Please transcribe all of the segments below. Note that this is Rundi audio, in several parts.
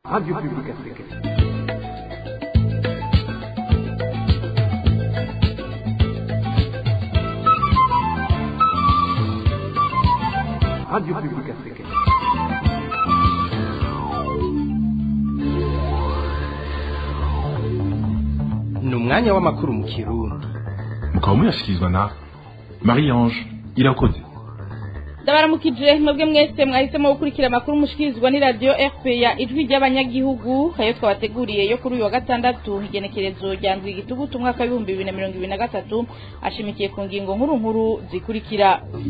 Radio Publique Africaine. Radio Publique Africaine. ni umwanya w'amakuru mu kirundi mukaba muyashyikirizwa na marie ange irakoze ndabaramukije mwebwe mwese mwahisemo gukurikira amakuru mushikirizwa ni radiyo fpr ijwi ry'abanyagihugu ayo twabateguriye yo kuri uyu wa gatandatu igenekerezo rya ndwi igitugutu umwaka w'ibihumbi bibiri na mirongo ibiri na gatatu ashimikiye ku ngingo nkuru nkuru zikurikira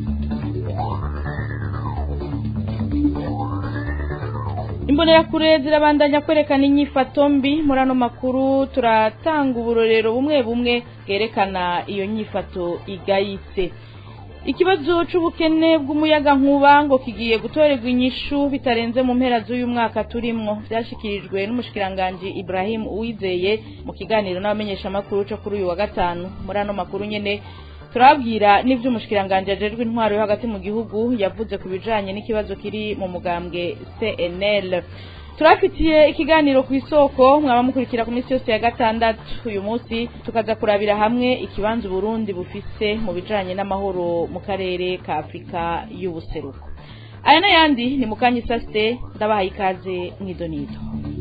imbonerakure zirabandanya kwerekana inyifato mbi muri ano makuru turatanga uburorero bumwe bumwe bwerekana iyo nyifato igayitse ikibazo c'ubukene bw'umuyagankuba ngo kigiye gutorerwa inyishu bitarenze mu mpera z'uyu mwaka turimwo vyashikirijwe n'umushikiranganji Ibrahim Uwizeye mu kiganiro n'abamenyeshamakuru co kuri uyu wa gatanu muri ano makuru nyene turabwira n'ivyo umushikiranganji ajejwe intwaro yo hagati mu gihugu yavuze ku bijanye n'ikibazo kiri mu mugambwe CNL turafitiye ikiganiro ku isoko mwaba mukurikira ku minsi yose ya gatandatu uyu munsi tukaza kurabira hamwe ikibanza uburundi bufise mu bijanye n'amahoro mu karere ka afurika y'ubuseruko aya n'ayandi ni mukanya isase ndabahaye ikaze mw'idonido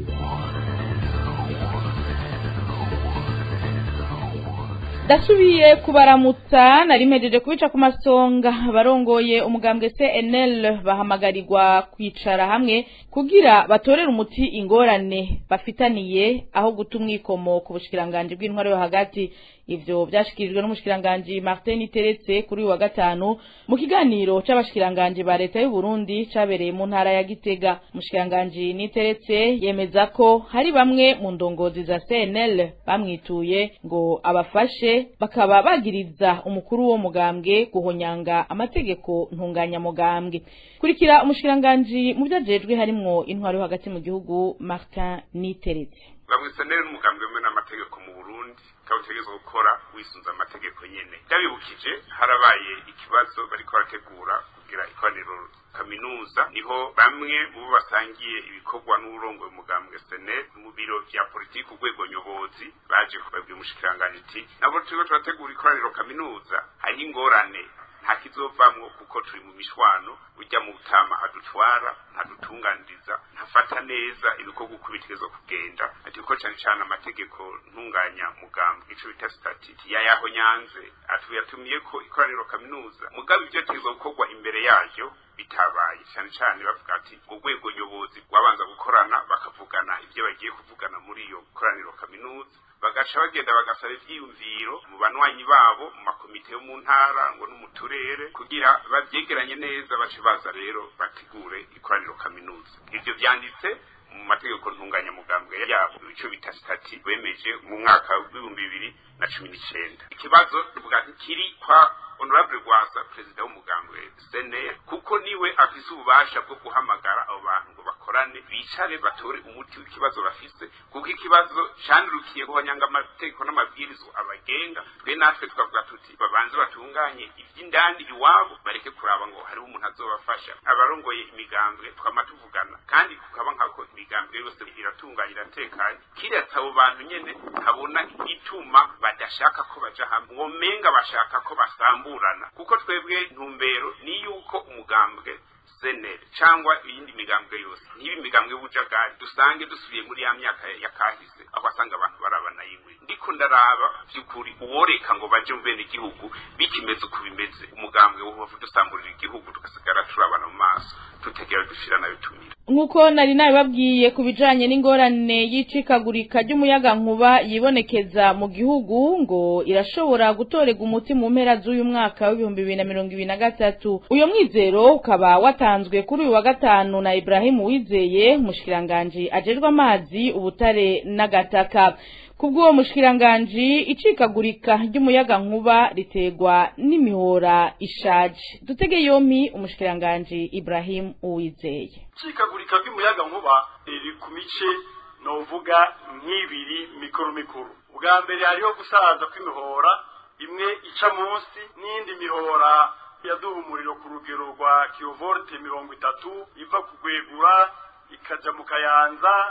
ndasubiye kubaramutsa nari mpejeje kubica ku masonga barongoye umugambwe CNL bahamagarirwa kwicara hamwe kugira batorere umuti ingorane bafitaniye aho guta umwikomo ku bushikiranganje bw'intwaro yo hagati ivyo vyashikirijwe n'umushikiranganji Martin Teretse kuri uyu wa gatanu mu kiganiro c'abashikiranganje ba leta y'u Burundi cabereye mu ntara ya Gitega umushikiranganji Niteretse yemeza ko hari bamwe mu ndongozi za CNL bamwituye ngo abafashe bakaba bagiriza umukuru wo mugambwe guhonyanga amategeko ntunganyamugambwe kurikira umushikiranganji mu vyajejwe harimwo intwaro yo hagati mu gihugu Martin Niteretse bamwisenere n'umugambi wemewe n'amategeko mu burundi ukaba utegerezwa gukora wisunze amategeko nyene ndabibukije harabaye ikibazo bariko barategura kugira ikoraniro kaminuza niho bamwe mu bo basangiye ibikorwa n'uburongoye umugambwe sene mu biro vya politiki urwego nyobozi baje kubabwira umushikiranganji iti nabo turiko turategura ikoraniro kaminuza hariho ingorane nta kizovamwo kuko turi mu mishwano ujya mu butama adutwara ntadutunganiriza ntafata neza ibikorwa uko bitegerezwa kugenda ati kuko cyane cyane amategeko ntunganya mugambwe ico bita statiti yayaho nyanze atuyatumiye ko ikoraniro kaminuza mugabo ivyo tegerezwa gukorwa imbere yaryo bitabaye cyane cyane bavuga ati urwego nyobozi rwabanza gukorana bakavugana ivyo bagiye kuvugana muri iyo koraniro kaminuza bagaca bagenda bagasaba ivyiyumviro mu banywanyi babo mu makomite yo mu ntara ngo no mu turere kugira bavyegeranye neza bace baza rero bategure ikoraniro kaminuza ivyo vyanditse mu mategeko ntunganyamugambwe yabo ico bita stati bemeje mu mwaka w'ibihumbi bibiri na cumi n'icenda ikibazo tuvuga kiri kwa honorable rwasa perezida w'umugambwe sene kuko niwe afise ububasha bwo guhamagara abo bantu ngo bakorane bicare batore umuti w'ikibazo bafise kuko ikibazo candirukiye guhonyanga amategeko n'amabwirizo abagenga twe natwe tukavuga tuti babanze batunganye ivy'indani iwabo bareke kuraba ngo hariho umuntu azobafasha abarongoye imigambwe twama tuvugana kandi kukaba nkako imigambwe yose iratunganye iratekanye kiretse abo bantu nyene habona igituma badashaka ko baja hamwe mwomenga bashaka ko basamburana kuko twebwe ntumbero ni yuko umugambwe senere cyangwa iyindi migambwe yose ntibi imigambwe y'ubujagari dusange dusubiye muri ya myaka ya kahise aho asanga abantu barabana yingwe ndiko ndaraba vy'ukuri uworeka ngo baje mu bene igihugu bikimeze uko bimeze umugambwe wohova dusamburira igihugu tugasigara turabana mu maso tutegera dushira nayo tumira nk'uko nari nabibabwiye ku bijanye n'ingorane y'icikagurika ry'umuyagankuba yibonekeza mu gihugu ngo irashobora gutorerwa umuti mu mpera z'uyu mwaka w'ibihumbi bibiri na mirongo ibiri na gatatu uyo mwizero ukaba watanzwe kuri uyu wa gatanu na Ibrahim Uwizeye umushikiranganji ajejwe amazi ubutare n'agataka kubw'uwo mushikiranganji icikagurika ry'umuyagankuba ritegwa n'imihora ishaje dutege yompi umushikiranganji Ibrahim Uwizeye icikagurika ry'umuyagankuba riri ku mice novuga nk'ibiri mikuru mikuru ubwa mbere hariho gusaza kw'imihora imwe ica munsi n'iyindi mihora yaduha umuriro ku rugero rwa kilovolte mirongo itatu iva kugwegura ikaja mu kayanza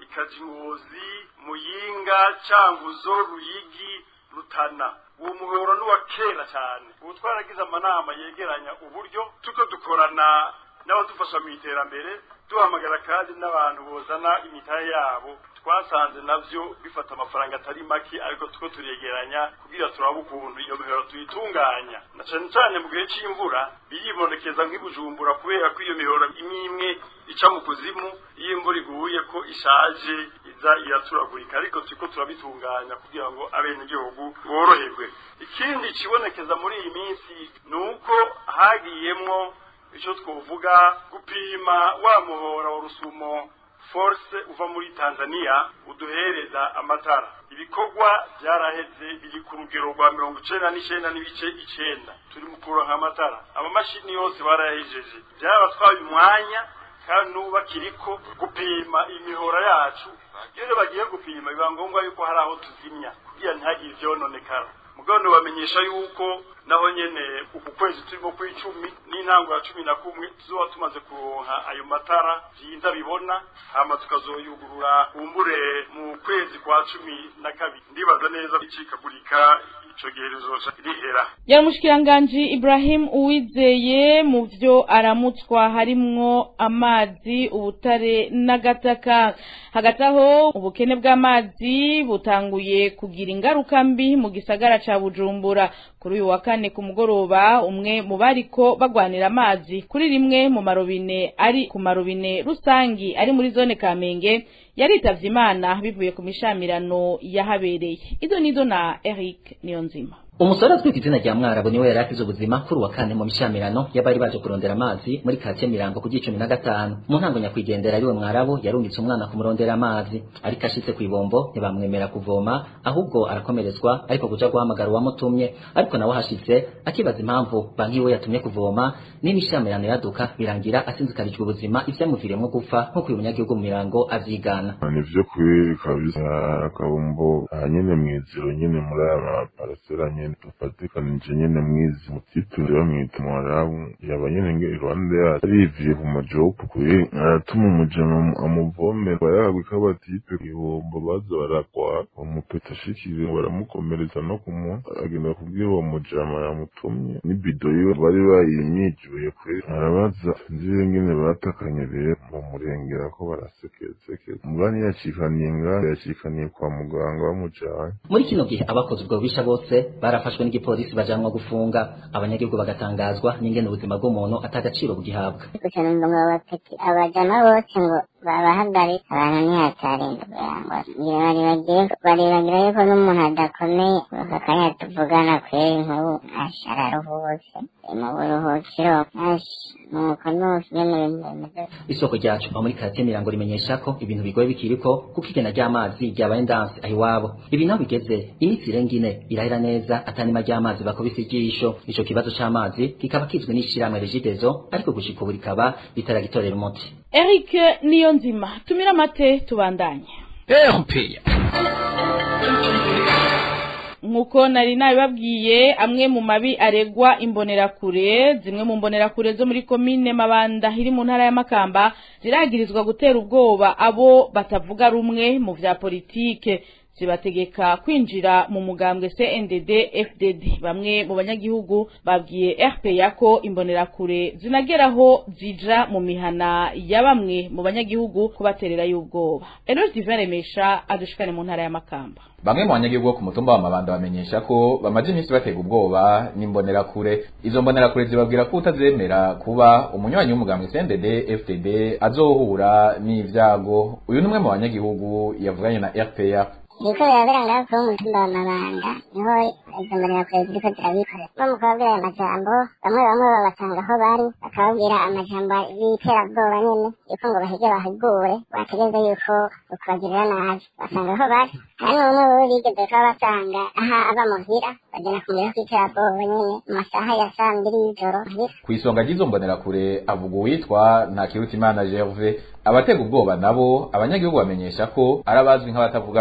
ikaja ingozi muyinga canguzo ruyigi rutana uwo muhoro ni uwa kera cyane ubu twaragize amanama yegeranya uburyo tuko dukorana n'abadufasha mu iterambere duhamagara kandi n'abantu bozana imitahe yabo twasanze navyo bifata amafaranga atari make ariko tuko turegeranya kugira turabe ukuntu iyo mihoro tuyitunganya na cane cane mu gihe c'imvura biribonekeza nk'ibujumbura kubera ko iyo mihoro imwe imwe ica mu kuzimu iyo imvura iguye ko ishaje iza iraturagurika ariko turiko turabitunganya kugira ngo abenegihugu boroherwe ikindi kibonekeza muri iyi minsi ni uko hagiyemwo icyo twovuga gupima wa muhora wa rusumo force uva muri tanzania uduhereza amatara ibikorwa byaraheze biri ku rugero rwa mirongo icenda n'icenda n'ibice icenda turi mu kuronka amatara amamashini yose barayahejeje byarabatwaye umwanya kandi n'ubu bakiriko gupima imihora yacu iyo bagiye gupima biba ngombwa yuko hari aho tuzimya kugira ntihagire ivyononekara mugabo bamenyesha yuko naho nyene uku kwezi turimo kw'icumi n'intango ya cumi na kumwe tuzoba tumaze kuronka ayo matara vyiza bibona hama tukazoyugurura kumbure mu kwezi kwa cumi na kabiri ndibaza neza icikagurika ico gihe rizoca rihera Yamushikiranganji Ibrahim Uwizeye mu vyo aramutswa harimwo amazi ubutare n'agataka hagati aho ubukene bw'amazi butanguye kugira ingaruka mbi mu gisagara ca Bujumbura kuri uyu wa kane ku mugoroba umwe mu bariko bagwanira amazi kuri rimwe mu marobine ari ku marobine rusangi ari muri zone Kamenge yaritavye Imana bivuye ku mishamirano yahabereye izo nizo na Eric Niyonzima umusore azwi ku izina rya mwarabu niwe yari akize ubuzima kuri uwa kane mu mishamirano y'abari baje kurondera amazi muri katiye mirango ku gicumi na gatanu mu ntango nyakwigendera ariwe mwarabu yarungitse umwana kumurondera amazi ariko ashitse ku ibombo ntibamwemera kuvoma ahubwo arakomerezwa ariko kuja guhamagara uwamutumye ariko nawe ahashitse akibaza impamvu banki we yatumye kuvoma n'imishamirano yaduka birangira asinzikarijwe ubuzima ivyamuviriyemwo gupfa nk'uko uyu munyagihugu mu mirango avyigana nivyo kweri kabisa akabombo aha nyene mw'iziro nyene muri aya maparasera nyene dufatikanije nyene mwizi mutiture bamwita mwarabu yaba nyene nge iruhande yacu ariviye ku majopu kweri aratuma umujama amuvomera bayagwe kabatipe ibombo baza barakwa bamupeta ashikire baramukomereza no kumunwa agenda kubwira uwo mujama yamutumye n'ibido yiwe bari bayimyijuye kweri arabaza nziwe ngene batakanye rero bamurengera ko barasekesekeza umugani yacikaniye ngaho yacikaniye kwa muganga bamujanye muri kino gihe abakoze ubwo bubisha bose barafashwe n'igipolisi bajanwa gufunga abanyagihugu bagatangazwa n'ingene ubuzima bw'umuntu atagaciro bugihabwa gusa numva ngo abapeti abajama bose ngo babahagarike abantu ntihatarinde kugira ngo ngira baribagire baribagira yuko n'umuntu adakomeye aka kanya tuvugana kweri nk'ubu ashi araruhutse mu buruhukiro ashi nuko nuko nyene ibintu bimeze isoko ryacu aho muri karate mirango rimenyesha ko ibintu bigoye bikiriko kuko igena ry'amazi ryabaye ndanse aho iwabo ibi naho bigeze iminsi irenga ine irahera neza atanima ry'amazi bakubise ijisho ico kibazo c'amazi kikaba kizwe n'ishirahamwe regidezo ariko gushika ubu rikaba ritaragitorera umuti Eric Niyonzima tumira amate tubandanye erupeya nkuko nari nabibabwiye amwe mu mabi aregwa imbonerakure zimwe mu mbonerakure zo muri komine mabanda iri mu ntara ya makamba ziragirizwa gutera ubwoba abo batavuga rumwe mu vya politike zibategeka kwinjira mu mugambwe CNDD FDD bamwe mu banyagihugu babwiye RPA ko imbonerakure zinageraho zija mu mihana ya bamwe mu banyagihugu kubaterera y'ubwoba Eloge Divin Remesha adushikane mu ntara ya Makamba Bamwe mu banyagihugu bo ku mutumba wa Mabanda bamenyesha ko bamaze iminsi batega ubwoba n'imbonerakure izo mbonerakure zibabwira ko utazemera kuba umunywanyi w'umugambwe CNDD FDD azohura n'ivyago uyu ni umwe mu banyagihugu yavuganye na RPA biriko birabera ngaho kuri umutumba wa mabanda niho izo mbonerakure ziriko zirabikora bo mu kubabwira ayo majambo bamwe bamwe babasanga aho bari bakababwira amajambo y'iterabwoba nyene yuko ngo bahege bahigure bategeze yuko ukubagirira nabi basanga aho bari hari n'umwe wewe bigeze kuba basanga aha aba muhira bagenda kumurira kw'iterabwoba nyene mu masaha ya saa mbiri y'ijoro muhira kw'isonga ry'izo mbonerakure avuga uwitwa Ntakirutimana Gervais abatega ubwoba nabo abanyagihugu bamenyesha ko ari abazwi nk'abatavuga rumwe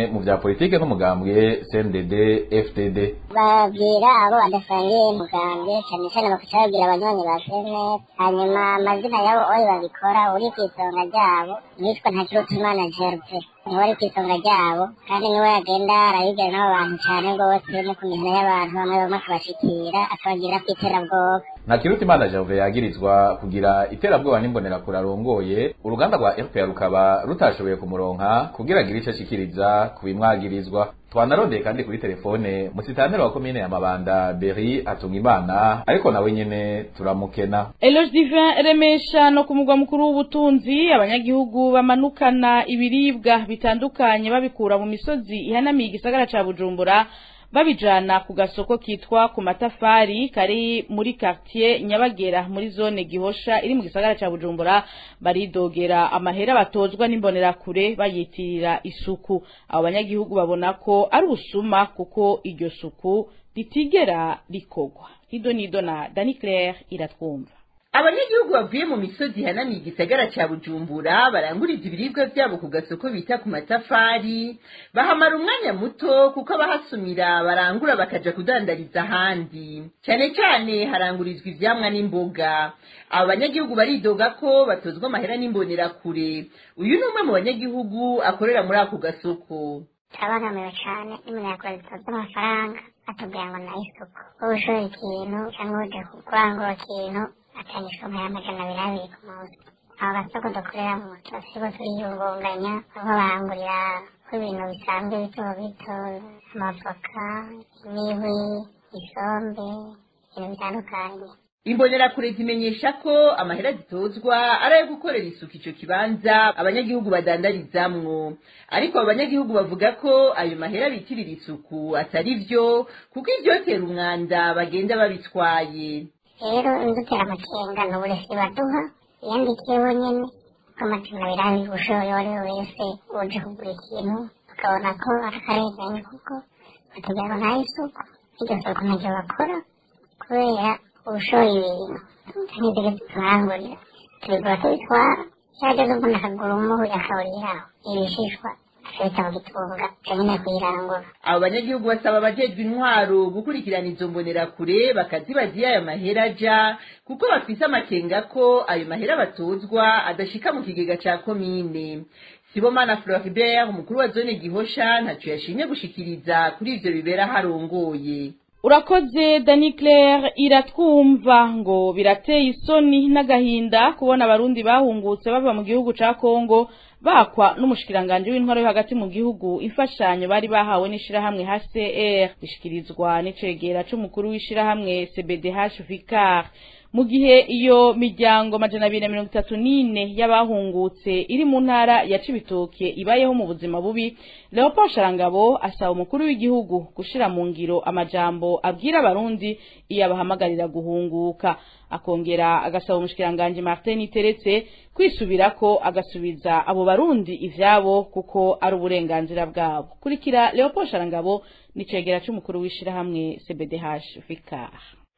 mu vya politike n'umugambwe CNDD FDD babwira abo badasangiye umugambwe cyane cyane bakaca babwira abanywanyi ba senete hanyuma amazina yabo oyo babikora uri ku isonga ryabo yitwa ntakirutimana gerve niwe ari ku isonga ryabo kandi niwe yagenda arabibwira n'abo bantu cyane rwose no ku mihana y'abantu bamwe bamwe akabashikira akabagirira ku iterabwoba Ntakirutimana Gervais yagirizwa kugira iterabwoba n'imbonerakure arongoye uruganda rwa FPR rukaba rutashoboye kumuronka kugira agire ico ashikiriza ku bimwagirizwa twanarondeye kandi kuri telefone musitanteri wa komine ya Mabanda Berry Atungimana ariko nawe nyene turamukena Eloge Divin remesha no ku mugwa mukuru w'ubutunzi abanyagihugu bamanukana ibiribwa bitandukanye babikura mu misozi ihanamiye igisagara ca Bujumbura babijana ku gasoko kitwa ku matafari kari muri quartier Nyabagera muri zone Gihosha iri mu gisagara ca Bujumbura baridogera amahera batozwa n'imbonera kure bayitirira isuku abo banyagihugu babona ko ari usuma kuko iryo suku ritigera rikogwa Ido nido na Dani Claire iratwumva abanyagihugu bavuye mu misozi ihanamiye igisagara cya bujumbura baranguriza ibiribwa byabo ku gasoko bita ku matafari bahamara umwanya muto kuko abahasumira barangura bakaja kudandariza ahandi cyane cyane harangurizwa ivyamwa n'imboga abo banyagihugu baridoga ko batozwa amahera n'imbonerakure uyu ni umwe mu banyagihugu akorera muri ako gasoko turabangamiwe cyane n'umunyakure zitozwa amafaranga atubwira ngo na isuku wowe ushora ikintu cyangwa uje kurangura ikintu atangishwa amajana abiri abiri ku munsi aho gasoko dukoreramo turasigo turiyungunganya aho barangurira ko ibintu bisanzwe bito bito amavoka imihwi isombe ibintu bitandukanye imbonerakure zimenyesha ko amahera zitozwa ari ayo gukorera isuku ico kibanza abanyagihugu badandarizamwo ariko abo banyagihugu bavuga ko ayo mahera bitirira isuku atari vyo kuko ivyotera umwanda bagenda babitwaye rero indutera amakenga ni uburezi baduha yandikiye bonyene ko amajana abiri abiri ushoboye uwo ari we wese uje kugura ikintu bakabona ko ari akarengane kuko batubwira ngo nta isuku iryo suku ntacyo bakora kubera ubushoboye ibintu nk'ibyo turangurira tubigura tubitwara cyageze umuntu akagura umuhu akawuriraho ibishishwa akabita mu gitunga cyonyine kuyirangura abo banyagihugu basaba abajejwe intwaro gukurikirana izo mbonerakure bakazibaza iyo ayo mahera aja kuko bafise amakenga ko ayo mahera batozwa adashika mu kigega ca komine sibomana floribert umukuru wa zone gihosha ntaco yashimye gushikiriza kuri ivyo bibera harongoye urakoze dani claire iratwumva ngo birateye isoni n'agahinda kubona abarundi bahungutse bava mu gihugu ca kongo bakwa n'umushikiranganje w'intwaro yo hagati mu gihugu imfashanyo bari bahawe n'ishirahamwe HCR bishikirizwa n'icegera c'umukuru w'ishirahamwe CBDH Vicar mu gihe iyo miryango majana abiri na mirongo itatu n'ine y'abahungutse iri mu ntara ya Cibitoke ibayeho mu buzima bubi Leopold Sharangabo asaba umukuru w'igihugu gushira mu ngiro amajambo abwira abarundi iyo abahamagarira guhunguka akongera agasaba umushikiranganje Martin Teretse kwisubirako agasubiza abo barundi ivyabo kuko ari uburenganzira bwabo kurikira Leopold Sharangabo nicegera c'umukuru w'ishirahamwe CBDH Vicar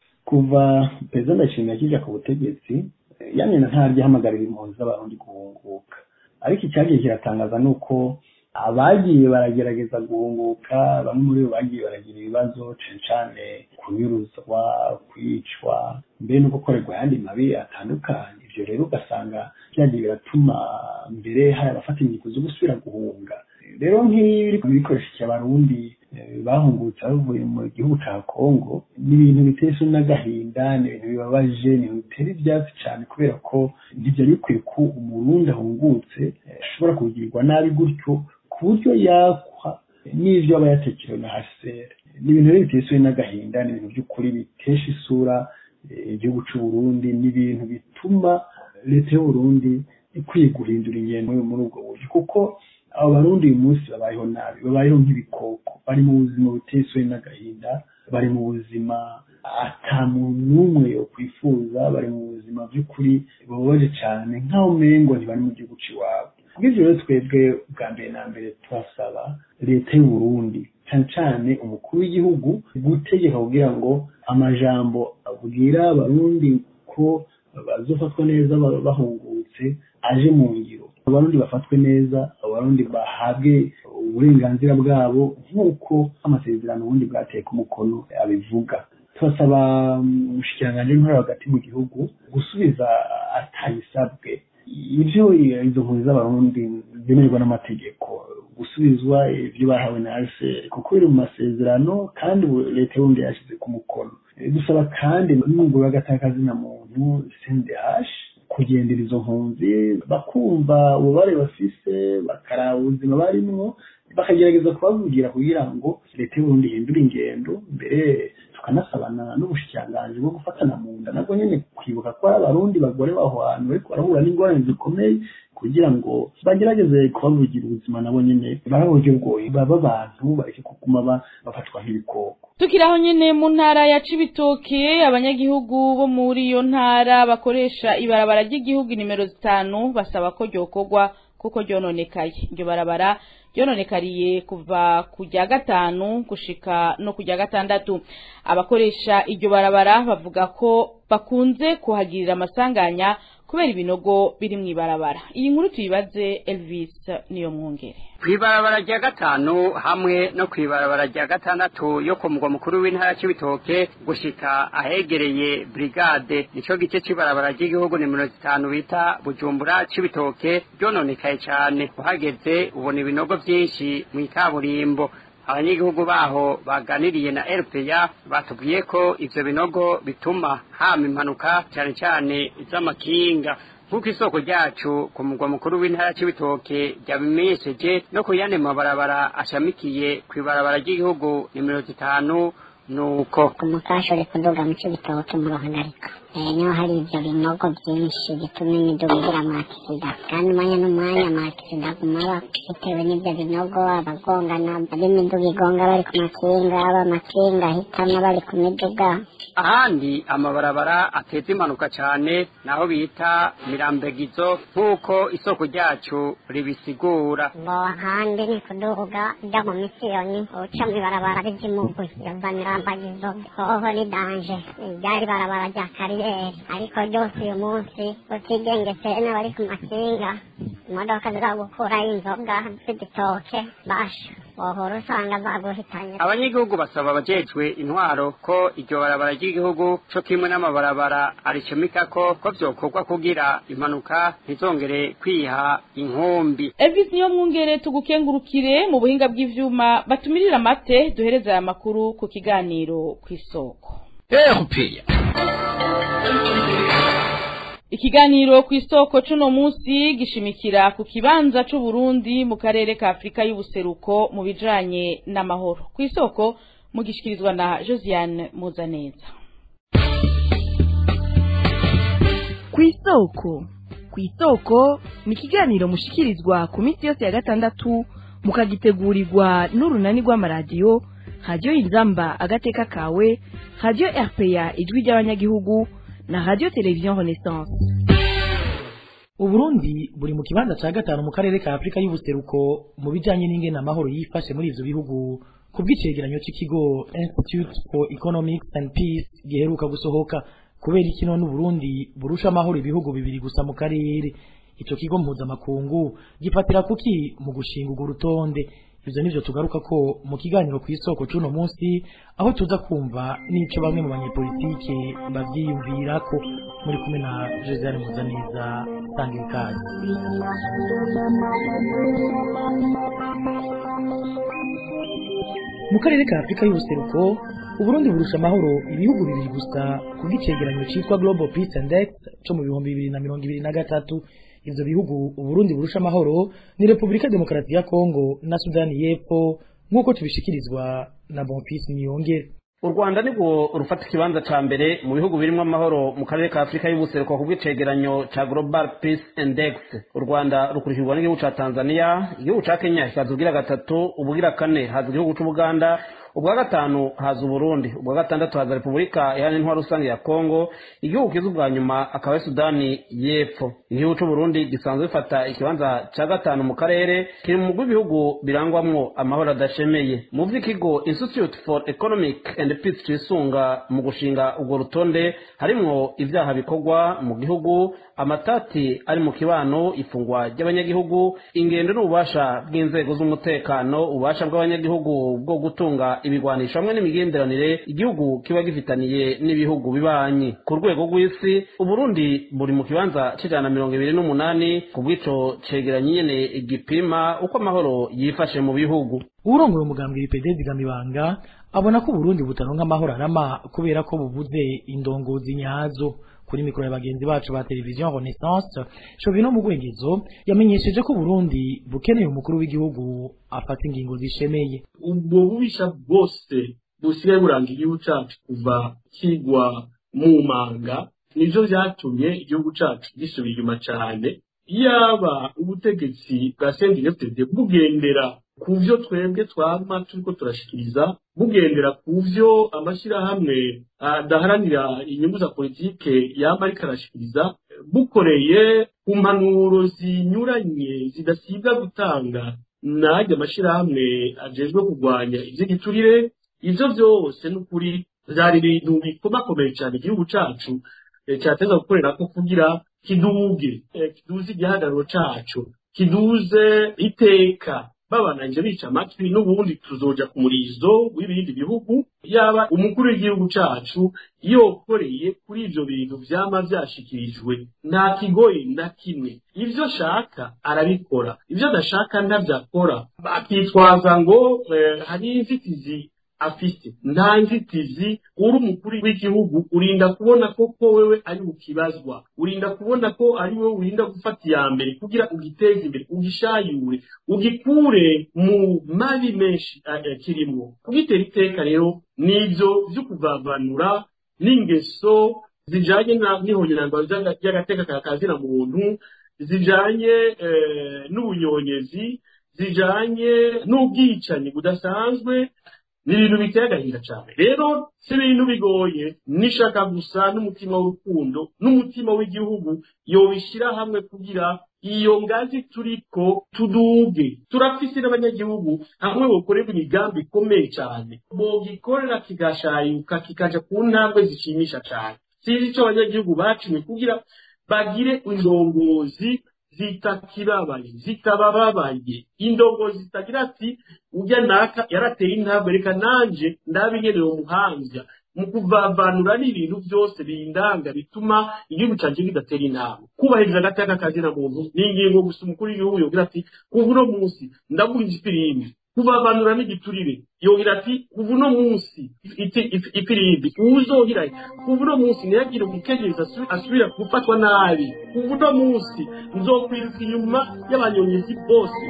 kuva perezida ndashimira akija ku butegetsi yamye ntaryo ahamagarira impunzi z'abarundi guhunguka ariko icyagiye kiratangaza ni uko abagiye baragerageza guhunguka bamwe muri bo bagiye baragira ibibazo cane cane kunyuruzwa kwicwa mbere no gukorerwa ayandi mabi atandukanye ivyo rero ugasanga byagiye biratuma mbere hari abafata ingingo zo gusubira guhunga rero nk'ibi biriko bikoresheje abarundi bahungutse bavuye mu gihugu ca kongo ni ibintu biteye isoni n'agahinda ni ibintu bibabaje ni ibintu bitera ivyatsi cane kubera ko ntivyari bikwiye ko umurundi ahungutse ashobora kugirirwa nabi gutyo ku buryo yakwa n'ivyo aba yatekerewe na hasere ni ibintu rero biteye isoni n'agahinda ni ibintu by'ukuri bitesha isura igihugu c'uburundi ni ibintu bituma leta y'uburundi ikwiye guhindura ingendo muri ubwo buryo kuko abo barundi uyu munsi babayeho nabi babayeho nk'ibikoko bari mu buzima buteye isoni n'agahinda bari mu buzima ata muntu n'umwe yokwifuza bari mu buzima by'ukuri bubabaje cyane nk'aho umengo ntibari mu gihugu c'iwabo kubw'ivyo rero twebwe bwa mbere na mbere turasaba leta y'uburundi cyane cyane umukuru w'igihugu gutegeka kugira ngo amajambo abwira abarundi ko bazofatwa neza bahungutse aje mu ngiro abarundi bafatwe neza abarundi bahabwe uburenganzira bwabo nk'uko amasezerano ubundi bwateye ku mukono abivuga turasaba umushikiranganji w'intore hagati mu gihugu gusubiza atayisabwe ibyo izo mpunzi z'abarundi zemererwa n'amategeko gusubizwa ibyo bahawe na rcr kuko biri mu masezerano kandi leta y'ubundi yashyize ku mukono dusaba kandi n'umugore w'agatakazina muntu cndh kugendera izo mpunzi bakumva ububare bafise bakaraba ubuzima barimwo bakagerageza kubavugira kugira ngo leta y'uburundi ihindure ingendo mbere tukanasabana n'ubushikiranganji bwo gufatana mu nda nabwo nyene kwibuka ko ari abarundi bagore baho hantu bariko barahura n'ingorane zikomeye kugira ngo bagerageze kubavugira ubuzima nabo nyene baraburyo bwoye baba abantu bareke kuguma bafatwa nk'ibikoko tukiri aho nyene mu ntara ya cibitoke abanyagihugu bo muri iyo ntara bakoresha ibarabara ry'igihugu nimero zitanu basaba ko ryokorwa kuko ryononekaye iryo barabara ryononekariye kuva ku rya gatanu gushika no ku rya gatandatu abakoresha iryo barabara bavuga ko bakunze kuhagirira amasanganya kubera ibinogo biri mu ibarabara iyi nkuru tuyibaze Elvis niyo mwongere kw'ibarabara rya gatanu hamwe no kw'ibarabara rya gatandatu yo ku mugwa mukuru w'intara c'ibitoke gushika ahegereye brigade nico gice c'ibarabara ry'igihugu nimero zitanu bita bujumbura c'ibitoke ryononekaye cane uhageze ubona ibinogo vyinshi mw'ikaburimbo abanyagihugu baho baganiriye na RPA batubwiye ko ivyo binogo bituma hama impanuka cyane cyane iz'amakinga nk'uko isoko ryacu ku mugwa mukuru w'intara c'ibitoke ryabimenyesheje no ku yandi mabarabara ashamikiye kw'ibarabara ry'igihugu nimero zitanu nuko umukasha uri kuduga mu cibitoke muruhagarika niho hari ivyo binogo vyinshi bituma imiduga igira amakisida kandi umwanya n'umwanya amakisida aguma bitewe n'ivyo binogo abagongana ab'imiduga igonga bari ku makinga ab'amakinga ahitamwo bari ku miduga ahandi amabarabara ateza impanuka cane naho bita mirambegizo nk'uko isoko ryacu ribisigura ngo ahandi ni kuduga ujya mu misiyoni uca mw'ibarabara ry'imugwi yova mirambagizo hoho ni danje ryari barabara rya kariyeri ariko ryose uyu munsi utigengetse n'abari ku makinga imodoka ziragukurayo inzoga z'igitoke basha wohora usanga zaguhitanye abanyagihugu basaba abajejwe intwaro ko iryo barabara ry'igihugu co kimwe n'amabarabara aricomekako ko vyokorwa kugira impanuka ntizongere kwiha inkumbi Elvis niyo mwungere tugukengurukire mu buhinga bw'ivyuma batumirira amate duhereza aya makuru ku kiganiro kw'isoko erupeya Ikiganiro kw'isoko cuno musi gishimikira ku kibanza c'u Burundi mu karere ka Afrika y'ubuseruko mu bijanye n'amahoro. Kw'isoko mugishikirizwa na Josiane Muzaneza. Kw'isoko kw'isoko ni ikiganiro mushikirizwa ku minsi yose ya gatandatu mukagitegurirwa n'urunani rw'amaradiyo radiyo inzamba agateka kawe radiyo rpa ijwi ry'abanyagihugu na radio television renaissance uburundi buri mu kibanza ca gatanu mu karere ka afurika y'ubuseruko mu bijanye n'ingene amahoro yifashe muri ivyo bihugu ku bw'icegeranyo c'ikigo institute for economics and peace giheruka gusohoka kubera iki none uburundi burusha amahoro ibihugu bibiri gusa mu karere ico kigo mpuzamakungu gifatira kuki mu gushinga urwo rutonde ivyo nivyo tugaruka ko mu kiganiro kw'isoko c'uno munsi aho tuza kumva n'ico bamwe mu banyepolitike bavyiyumvirako muri kumwe na josiane muzaneza tanga ikaze mu karere ka afurika y'ubuseruko uburundi burusha amahoro ibihugu bibiri gusa ku bw'icegeranyo citwa global peace index co mu bihumbi bibiri na mirongo ibiri na gatatu ivyo bihugu uburundi burusha amahoro ni repubulika demokarasi ya kongo na sudani y'epfo nk'uko tubishikirizwa na bonfisi niyongere u rwanda nibwo rufata ikibanza ca mbere mu bihugu birimwo amahoro mu karere ka afurika y'ubuseruko ku bw'icegeranyo ca global peace index u rwanda rukurikirwa n'igihugu ca tanzania igihugu ca kenya kikaza ubugira gatatu ubugira kane haza igihugu c'ubuganda ubwa gatanu haza uburundi ubwa gatandatu haza repubulika iharanira intwaro rusange ya kongo igihugu kiza ubwa nyuma akaba ari sudani y'epfo igihugu c'uburundi gisanzwe bifata ikibanza ca gatanu mu karere kiri mu mugwi w'ibihugu birangwamwo amahoro adashemeye mu vy'ikigo institute for economic and peace cisunga mu gushinga urwo rutonde harimwo ivyaha bikorwa mu gihugu amatati ari mu kibano ifungwa ry'abanyagihugu ingendo n'ububasha bw'inzego z'umutekano ububasha bw'abanyagihugu bwo gutunga ibigwanisho hamwe n'imigenderanire igihugu kiba gifitaniye n'ibihugu bibanyi ku rwego rw'isi uburundi buri mu kibanza c'ijana na mirongo ibiri n'umunani ku bw'ico cegeranyo nyene gipima uko amahoro yifashe mu bihugu urongoye umugambwe IPD zigamibanga abona ko Burundi butaronka amahoro arama kubera ko bubuze indongozi nyazo kuri mikoro ya bagenzi bacu ba televiziyo Renaissance Shovino mu Gwengezo yamenyesheje ko Burundi bukeneye umukuru w'igihugu afata ingingo zishemeye ubwo bubisha bwose busigaye buranga igihugu cacu kuva kigwa mu manga nivyo vyatumye igihugu cacu gisubira inyuma cane yaba ubutegetsi bwa CNDD-FDD bugendera ku vyo twebwe twama turiko turashikiriza bugendera ku vyo amashirahamwe adaharanira inyungu za politike yama ariko arashikiriza bukoreye ku mpanuro zinyuranye zidasiga gutanga najya amashirahamwe ajejwe kurwanya ivy'igiturire ivyo vyose n'ukuri vyari ibintu bikomakomeye cane igihugu cacu cyateza gukorera ko kugira kiduge kiduze igihagararo cacu kiduze iteka babananje bica amatwi n'ubundi tuzoja ku murizo w'ibindi bihugu yaba umukuru w'igihugu cacu yokoreye kuri ivyo bintu vyama vyashikirijwe nta kigoye na kimwe ivyo shaka arabikora ivyo adashaka ntavyakora akitwaza ngo eh, hari inzitizi afite nta nzitizi uri umukuru w'igihugu urinda kubona ko ko wewe ari ukibazwa urinda kubona ko ari wowe urinda gufata iya mbere kugira ugiteze imbere ugishayure ugikure mu mabi menshi kirimwo kugitera iteka rero nivyo vyo kuvavanura n'ingeso zijanye n'ihonyanangwa ry'agateka ka kazina muntu zijanye n'ubunyonyezi zijanye n'ubwicanyi budasanzwe ni ibintu biteye agahinda cyane rero si ibintu bigoye nishaka gusa n'umutima w'urukundo n'umutima w'igihugu yobishyira hamwe kugira iyo ngazi turiko tuduge turafise n'abanyagihugu hamwe bokorerwa imigambi ikomeye cyane bogikorera kigashayuka kikaja ku ntambwe zishimisha cyane sinzi ico abanyagihugu bacimwe kugira bagire indongozi zitakibabaye zitabababaye indongozi zitagira ati ujya naka yarateye intambwe reka nanje ndabinyereye umuhanzya mu kuvavanura n'ibintu byose bindanga bituma igihugu cyanjye kidatera intambwe kubahiriza agateka kazina muntu ni ingingo gusa umukuru w'igihugu yogira ati kuva uno munsi ndaguha ifirimbi kuvavanura n'igiturire yogira ati kuva uno munsi ifirimbi uwuzohira kuva uno munsi ntiyagire umukenyezi asubira gufatwa nabi kuva uno munsi nzokwiruka inyuma y'abanyonyezi bose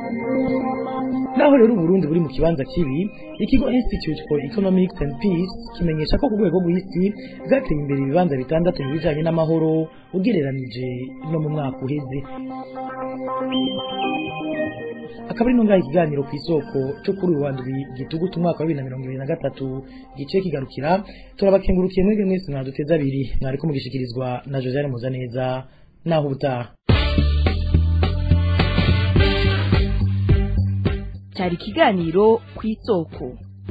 naho rero uburundi buri mu kibanza kibi ikigo institute for economics and peace kimenyesha ko ku rwego rw'isi bwateye imbere ibibanza bitandatu mu bijanye n'amahoro ugereranije no mu mwaka uheze akaba ari ntungaye ikiganiro ku isoko cyo kuri uyu wa ndwi gitugutu umwaka wa bibiri na mirongo ibiri na gatatu gice kigarukira turabakengurukiye mwebwe mwese mwaduteze abiri mwariko mugishikirizwa na josiane muzaneza naho ubutaha cyari ikiganiro ku isoko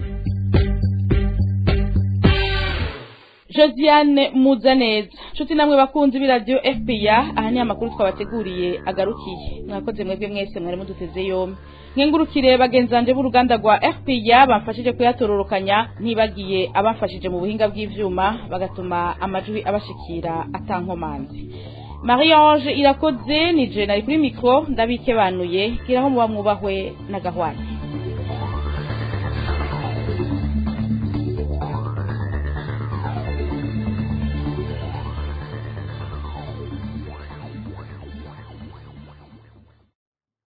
josiane muzaneza nshuti namwe bakunzi b'iradiyo fpr aha ni amakuru twabateguriye agarukiye mwakoze mwebwe mwese mwari muduteze yombi nkengurukire bagenzi banjye b'uruganda rwa fpr bamfashije kuyatororokanya ntibagiye abamfashije mu buhinga bw'ivyuma bagatuma amajwi abashikira atankomanzi marie ange irakoze ni je nari kuri mikoro ndabikebanuye giraho muba mwubahwe na gahwana